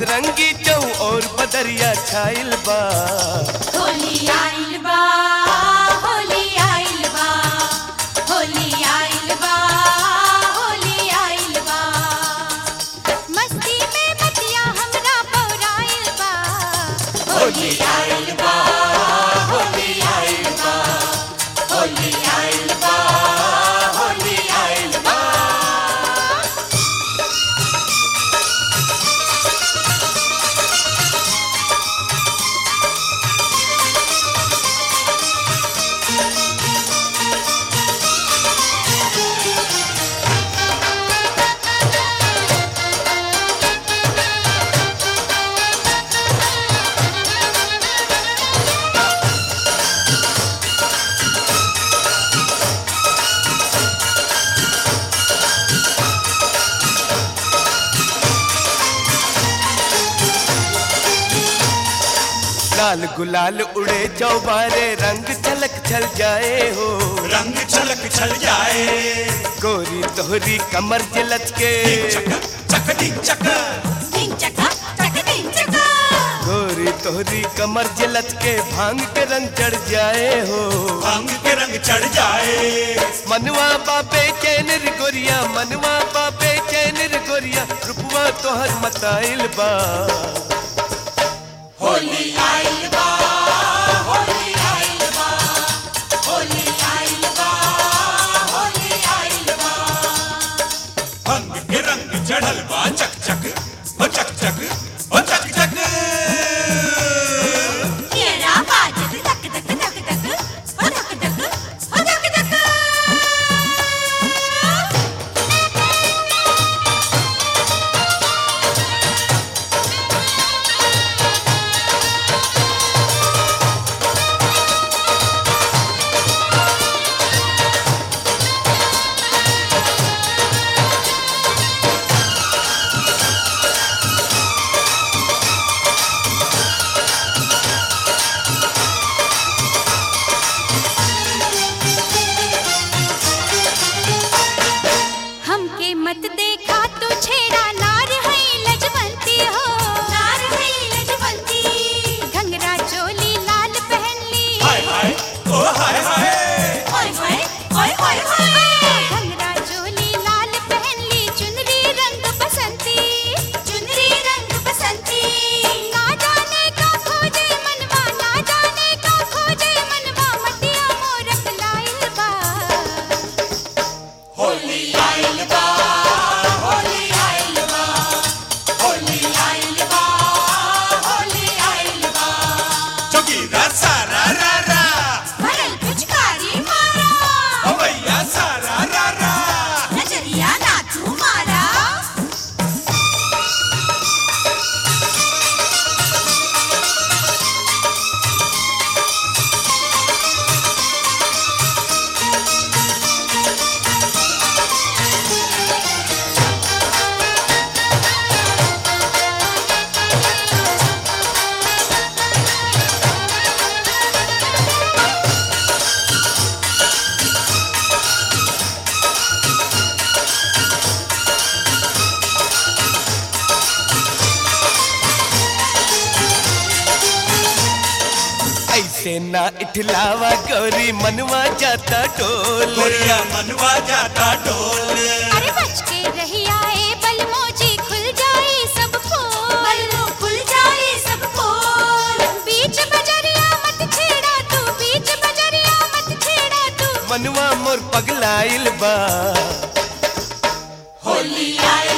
सतरंगी चौ और बदरिया छाइल बा होली आइल बा होली आइल बा होली आइल बा होली आइल बा मस्ती में मतिया हमरा पौराइल बा होली आइल बा होली आइल बा होली आइल बा होली आइल बा लाल गुलाल उड़े चौबारे रंग छलक छल जाए हो रंग छलक छल जाए गोरी तोहरी कमर जलच के चक चक टिक चक टिंग चका चक टिंग चका गोरी तोहरी कमर जलच के भांग के रंग चढ़ जाए हो भांग के रंग चढ़ जाए मनवा बापे चैन रे गोरिया मनवा बापे चैन रे गोरिया रुपवा तोहर मताइल बा होली आइल बा होली आइल बा होली आइल बा होली आइल बा भांग के रंग चढ़ल बा चक चक ओ चक चक ओ चक चक मेरा बाजत तक तक तक तक ओ तक तक ओ तक तक हमके मत देखा तो छेड़ा नार है लजवंती हो नार है लजवंती घंगरा चोली लाल पहन ली हाय हाय ओ हाय हाय ओए होए ओए होए होए घंगरा चोली लाल पहन ली चुनरी रंग बसंती चुनरी रंग बसंती ना जाने का खोजे मनवा ना जाने का खोजे मनवा मटिया मोरक लाइल बा होली आइल बा होली आइल बा होली आइल बा होली आइल बा जोगीरा सारा रा रा भरल पिचकारी मारा ओ भैया सारा रा रा नजरिया ना तू मारा ऐसे ना इठलावा गौरी मनवा जाता टोल गोरिया मनवा जाता डोल अरे बच के रही आए बलमोजी खुल जाए सब फूल बलमो खुल जाए सब फूल बीच बजरिया मत छेड़ा तू बीच बजरिया मत छेड़ा तू मनवा मोर पगलाइल बा होली आइल